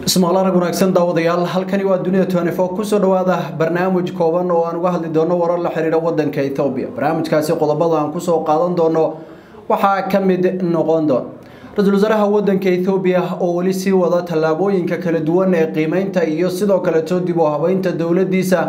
ismaqlaarag wanaagsan daawadayaal halkani waa dunida tnfo kusoo dhawaada barnaamij kooban oo aan uga hadli doono warar la xiriira wadanka ethoobiya barnaamijkaasi qodobada aan kusoo qaadan doono waxaa ka mid noqon doon ra-iisul wasaaraha wadanka ethoobiya oo weli sii wada tallaabooyinka kala duwan ee qiimeynta iyo sidoo kaleto dib u habeynta dowladiisa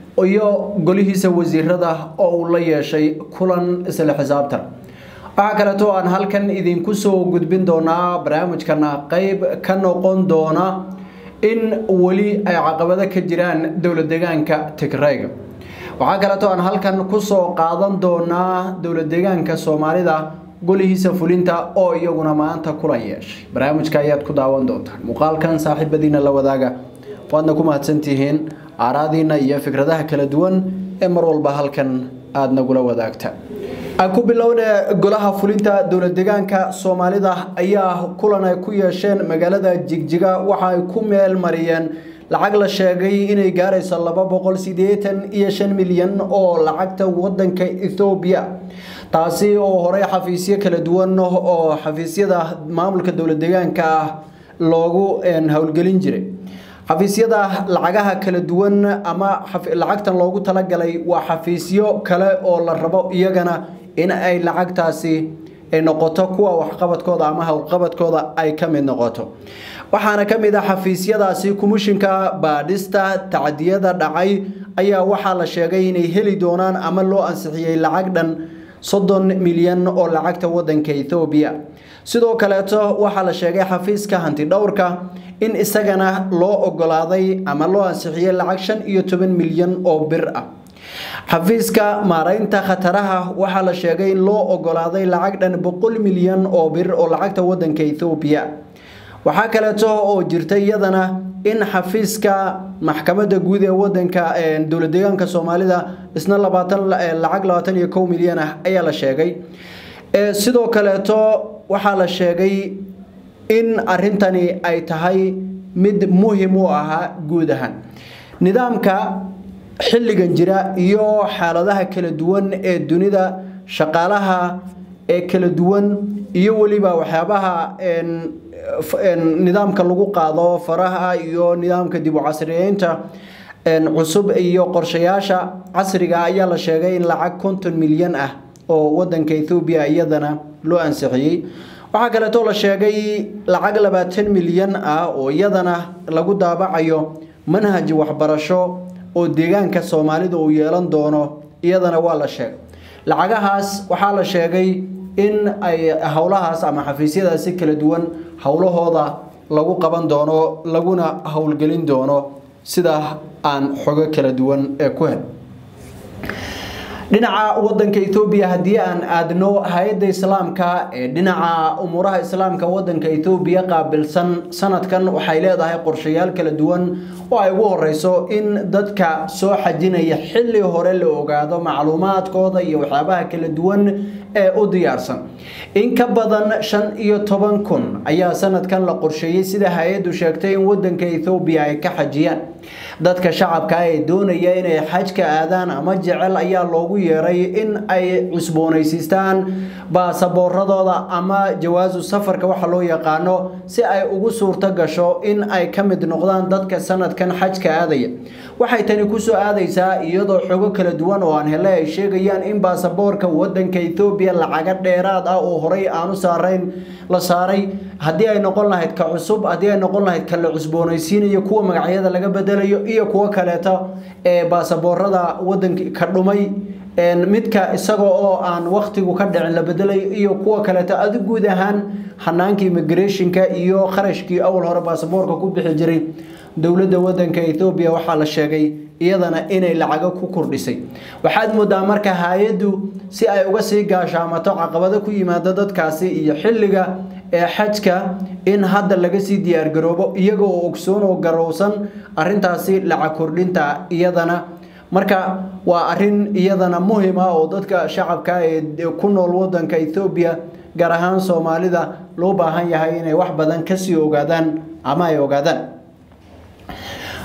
iyo golihiisa wasiirada oo uu la yeeshay kulan isla xisaabtan waxaa kaleeto aan halkan idinku soo gudbin doonaa barnaamijkana qeyb ka noqon doona in weli ay caqabado ka jiraan dowlad deegaanka tigrayga waxaa kaleeto aan halkan kusoo qaadan doonaa dowlad deegaanka soomaalida golihiisa fulinta oo iyaguna maanta kulan yeeshay barnaamijka ayaad ku daawan doontaan muuqaalkan saaxiibadiina la wadaaga waadna ku mahadsantihiin aaraadiina iyo fikradaha kala duwan ee mar walba halkan aada nagula wadaagta aan ku bilowna golaha fulinta dowlad deegaanka soomaalida ayaa kulan ay ku yeesheen magaalada jigjiga waxa ay ku meel mariyeen lacag la sheegay inay gaarayso laba boqol sideetan iyo shan milyan oo lacagta wadanka ethoobiya taasi oo horey xafiisyo kala duwan oo xafiisyada maamulka dowlad deegaanka ah loogu howlgelin jiray xafiisyada lacagaha kala duwan ama lacagtan loogu talagalay waa xafiisyo kale oo la rabo iyagana in ay lacagtaasi ay noqoto kuwa waxqabadkooda ama howlqabadkooda ay ka mid noqoto waxaana ka mid ah xafiisyadaasi kumishinka baadhista tacdiyada dhacay ayaa waxaa la sheegay inay heli doonaan ama loo ansixiyey lacag dhan soddon milyan oo lacagta wadanka ethoobiya sidoo kaleeto waxaa la sheegay xafiiska hanti dhowrka in isagana loo ogolaaday ama loo ansixiyey lacag shan iyo toban milyan oo bir ah xafiiska maaraynta khataraha waxaa la sheegay in loo ogolaaday lacag dhan boqol milyan oo bir oo lacagta wadanka ethoobiya waxaa kaleeto oo jirta iyadana in xafiiska maxkamadda guud ee wadanka dowlad deegaanka soomaalida isna labaatan lacag labaatan iyo kow milyan ah ayaa la sheegay sidoo kaleeto waxaa la sheegay in arintani ay tahay mid muhim u ahaa guud ahaan nidaamka xilligan jira iyo xaaladaha kala duwan ee dunida shaqaalaha ee kala duwan iyo weliba waxyaabaha nidaamka lagu qaado faraha iyo nidaamka dib u casriyeynta cusub iyo qorshayaasha casriga ayaa la sheegay in lacag konton milyan ah oo wadanka ethoobiya iyadana loo ansixiyey waxaa kaleetoo la sheegay lacag labaatan milyan ah oo iyadana lagu daabacayo manhaj waxbarasho oo deegaanka soomaalida uu yeelan doono iyadana waa la sheegay lacagahaas waxaa la sheegay in ay howlahaas ama xafiisyadaasi kala duwan howlahooda lagu qaban doono laguna howlgelin doono sida aan xogo kala duwan ee ku hel dhinaca wadanka ethoobiya haddii aan aadno hay-adda islaamka ee dhinaca umuuraha islaamka wadanka ethoobiya qaabilsan sanadkan waxay leedahay qorshayaal kala duwan oo ay ugu horeyso in dadka soo xajinaya xilli hore la ogaado macluumaadkooda iyo waxyaabaha kala duwan ee u diyaarsan in ka badan shan iyo toban kun ayaa sanadkan la qorsheeyey sida hay-addu sheegtay in wadanka ethoobiya ay ka xajiyaan dadka shacabka ee doonaya inay xajka aadaan ama jecel ayaa loogu yeeray in ay cusboonaysiistaan baasaboorradooda ama jawaasu safarka waxa loo yaqaano si ay ugu suurto gasho in ay ka mid noqdaan dadka sanadkan xajka aadaya waxay tani kusoo aadaysaa iyadoo xogo kala duwan oo aan hele ay sheegayaan in baasaboorka wadanka ethoobiya lacaga dheeraad ah oo horey aanu saarayn la saaray haddii ay noqon lahayd ka cusub haddii ay noqon lahayd ka la cusboonaysiinayo kuwa magacyada laga bedelayo iyo kuwo kaleeto ee baasaboorada wadanka ka dhumay midka isaga oo aan waktigu ka dhicin la bedelayo iyo kuwa kaleeto adi guud ahaan hanaanka immigrationka iyo kharashkii awal hore baasaboorka ku bixi jiray dowladda wadanka ethoobiya waxaa la sheegay iyadana inay lacago ku kordhisay waxaad moodaa marka hay-addu si ay uga sii gaashaamato caqabado ku yimaada dadkaasi iyo xilliga ee xajka in hadda laga sii diyaargaroobo iyaga oo ogsoon oo garowsan arintaasi lacag kordhinta iyadana marka waa arin iyadana muhima oo dadka shacabka ee ku nool wadanka ethoobiya gaar ahaan soomaalida loo baahan yahay inay wax badan kasii ogaadaan ama ay ogaadaan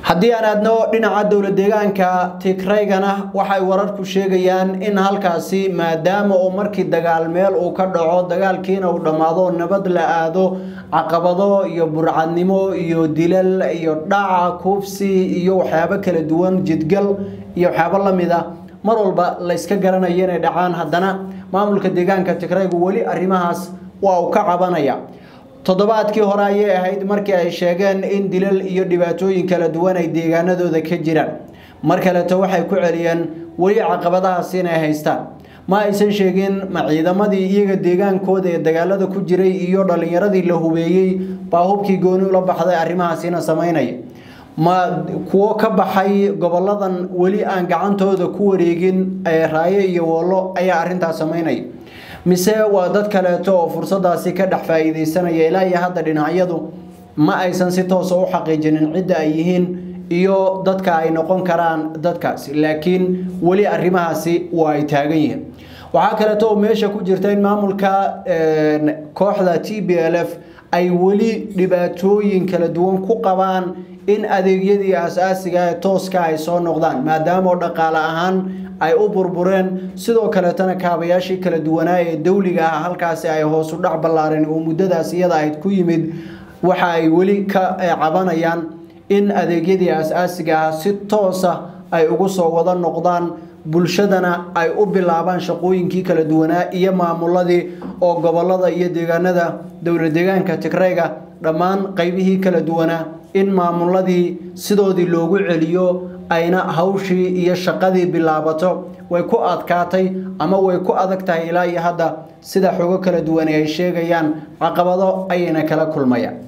haddii aan aadno dhinaca dowla deegaanka tigraygana waxay wararku sheegayaan in halkaasi maadaama uu markii dagaal meel uu ka dhaco dagaalkiina uu dhammaado nabad la aado caqabado iyo burcadnimo iyo dilal iyo dhaca kuufsi iyo waxyaabo kala duwan jidgal iyo waxyaabo lamid a mar walba layska garanayo inay dhacaan haddana maamulka deegaanka tigraygu weli arrimahaas waa uu ka cabanaya toddobaadkii hore ayay ahayd markii ay sheegeen in dilal iyo dhibaatooyin kala duwan ay deegaanadooda ka jiraan mar kaleto waxay ku celiyeen weli caqabadahaasi inay haystaan ma aysan sheegin ma ciidamadii iyaga deegaankooda ee dagaalada ku jiray iyo dhallinyaradii la hubeeyey baa hubkii gooni ula baxday arrimahaasina samaynaya ma kuwo ka baxay goboladan weli aan gacantooda ku wareegin ee raayo iyo woollo ayaa arrintaas samaynaya mise waa dad kaleeto oo fursadaasi ka dhex faa'iidaysanaya ilaa iyo hadda dhinacyadu ma aysan si toosa u xaqiijinin cidda ay yihiin iyo dadka ay noqon karaan dadkaasi laakiin weli arrimahaasi waa ay taagan yihiin waxaa kaleeto oo meesha ku jirta in maamulka kooxda t b l f ay weli dhibaatooyin kala duwan ku qabaan in adeegyadii aas-aasiga ee tooska ay soo noqdaan maadaama oo dhaqaale ahaan ay u burbureen sidoo kaleetana kaabayaashii kala duwanaa ee dowliga ah halkaasi ay hoosu dhac ballaareen oo muddadaas iyada ahayd ku yimid waxa ay weli ka cabanayaan in adeegyadii aas-aasiga ah si toosa ay ugu soo wada noqdaan bulshadana ay u bilaabaan shaqooyinkii kala duwanaa iyo maamuladii oo gobolada iyo deegaanada dowla deegaanka tigrayga dhammaan qeybihii kala duwanaa in maamuladii sidoodii loogu celiyo ayna hawshii iyo shaqadii bilaabato way ku adkaatay ama way ku adag tahay ilaa iyo hadda sida xogo kala duwan ay sheegayaan caqabado ayayna kala kulmayaan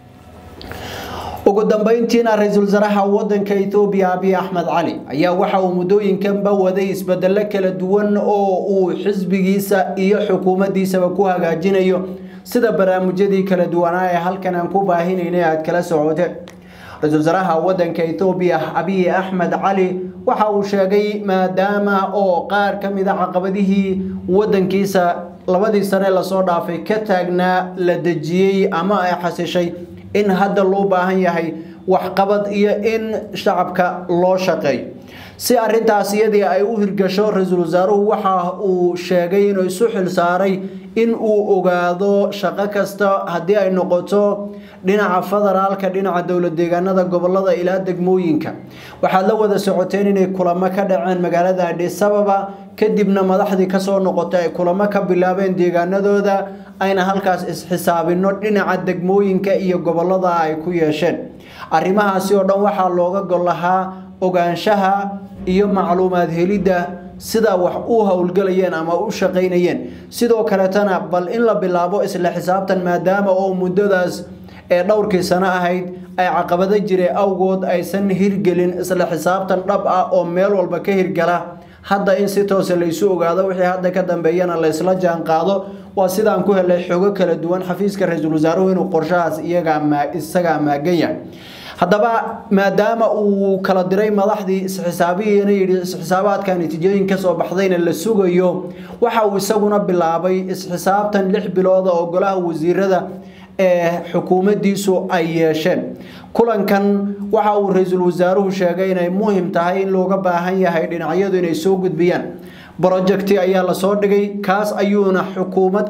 ugu dambeyntiina ra-iisul wasaaraha wadanka ethoobiya abiy axmed cali ayaa waxa uu muddooyinkanba waday isbedelo kala duwan oo uu xisbigiisa iyo xukuumaddiisaba ku hagaajinayo sida barnaamijyadii kala duwanaa ee halkan aan ku baahinaynay aad kala socoteen ra-iisul wasaaraha wadanka ethoobiya abiy axmed cali waxa uu sheegay maadaama oo qaar ka mid a caqabadihii wadankiisa labadii sane lasoo dhaafay ka taagnaa la dejiyey ama ay xasishay in hadda loo baahan yahay waxqabad iyo in shacabka loo shaqeeyo si arintaas iyadii ay u hirgasho ra-iisul wasaaruhu waxa uu sheegay inuu isu xil saaray in uu ogaado shaqo kasta haddii ay noqoto dhinaca federaalka dhinaca dowla deegaanada gobolada ilaa degmooyinka waxaad la wada socoteen inay kulamo ka dhaceen magaalada adhisababa kadibna madaxdii kasoo noqotay ay kulamo ka bilaabeen deegaanadooda ayna halkaas isxisaabino dhinaca degmooyinka iyo gobolada ay ku yeesheen arrimahaasi oo dhan waxaa looga gol lahaa ogaanshaha iyo macluumaad helidda sida wax u howlgelayeen ama u shaqaynayeen sidoo kaletana bal in la bilaabo isla xisaabtan maadaama oo muddadaas ee dhowrkii sano ahayd ay caqabado jire awgood aysan hirgelin isla xisaabtan dhab ah oo meel walba ka hirgala hadda in si toose laysu ogaado wixii hadda ka dambeeyana laysla jaan qaado waa sidaan ku helay xogo kala duwan xafiiska ra-iisul wasaaruhu inuu qorshahaas isagaa maagan yahay haddaba maadaama uu kala diray madaxdii isxisaabihiina yidhi isxisaabaadka natiijooyin kasoo baxdayna la sugayo waxa uu isaguna bilaabay isxisaabtan lix bilooda oo golaha wasiirada ee xukuumaddiisu ay yeesheen kulankan waxa uu ra-iisul wasaaruhu sheegay inay muhim tahay in looga baahan yahay dhinacyadu inay soo gudbiyaan brojecti ayaa lasoo dhigay kaas ayuuna xukuumad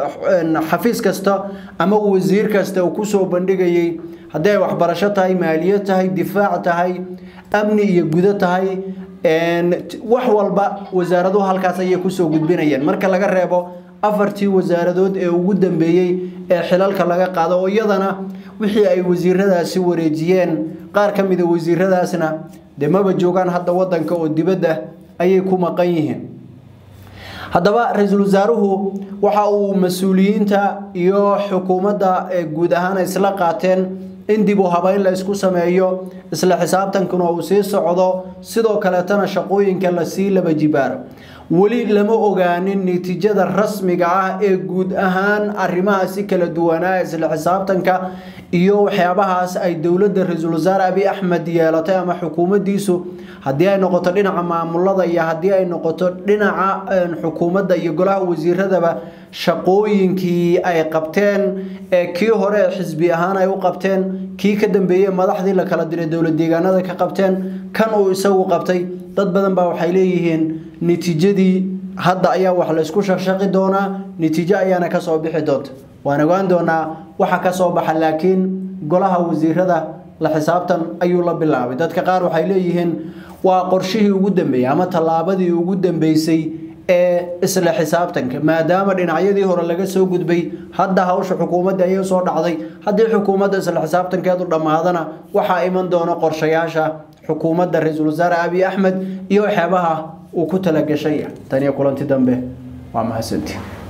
xafiis kasta ama wasiir kasta uu kusoo bandhigayay haddii ay waxbarasho tahay maaliyad tahay difaac tahay amni iyo gudo tahay wax walba wasaaraduhu halkaas ayay kusoo gudbinayeen marka laga reebo afartii wasaaradood ee ugu dambeeyey ee xilalka laga qaado oo iyadana wixii ay wasiiradaasi wareejiyeen qaar ka mida wasiiradaasna dee maba joogaan hadda wadanka oo dibadda ayay ku maqan yihiin haddaba ra-iisul wasaaruhu waxa uu mas-uuliyiinta iyo xukuumadda guud ahaan isla qaateen in dib u habeyn la isku sameeyo isla xisaabtankuna uu sii socdo sidoo kaleetana shaqooyinka lasii laba jibaaro weli lama ogaanin natiijada rasmiga ah ee guud ahaan arrimahaasi kala duwanaa isla xisaabtanka iyo waxyaabahaas ay dowladda ra-iisul wasaare abiy axmed yeelatay ama xukuumaddiisu haddii ay noqoto dhinaca maamulada iyo haddii ay noqoto dhinaca xukuumadda iyo golaha wasiiradaba shaqooyinkii ay qabteen ee kii hore xisbi ahaan ay u qabteen kii ka dambeeyey madaxdii la kala diray dowlad deegaanada ka qabteen kan uu isagu qabtay dad badan baa waxay leeyihiin natiijadii hadda ayaa wax laysku shaqshaqi doonaa natiijo ayaana kasoo bixi doonta waan ogaan doonaa waxa kasoo baxa laakiin golaha wasiirada la xisaabtan ayuu la bilaabay dadka qaar waxay leeyihiin waa qorshihii ugu dambeeyey ama tallaabadii ugu dambeysay ee isla xisaabtanka maadaama dhinacyadii hore laga soo gudbay hadda hawsha xukuumadda ayay soo dhacday haddii xukuumadda isla xisaabtankeedu dhammaadana waxaa iman doona qorshayaasha xukuumadda ra-iisul wasaare abiy axmed iyo waxyaabaha uu ku talagashay tan iyo kulanti dambe waa mahadsantii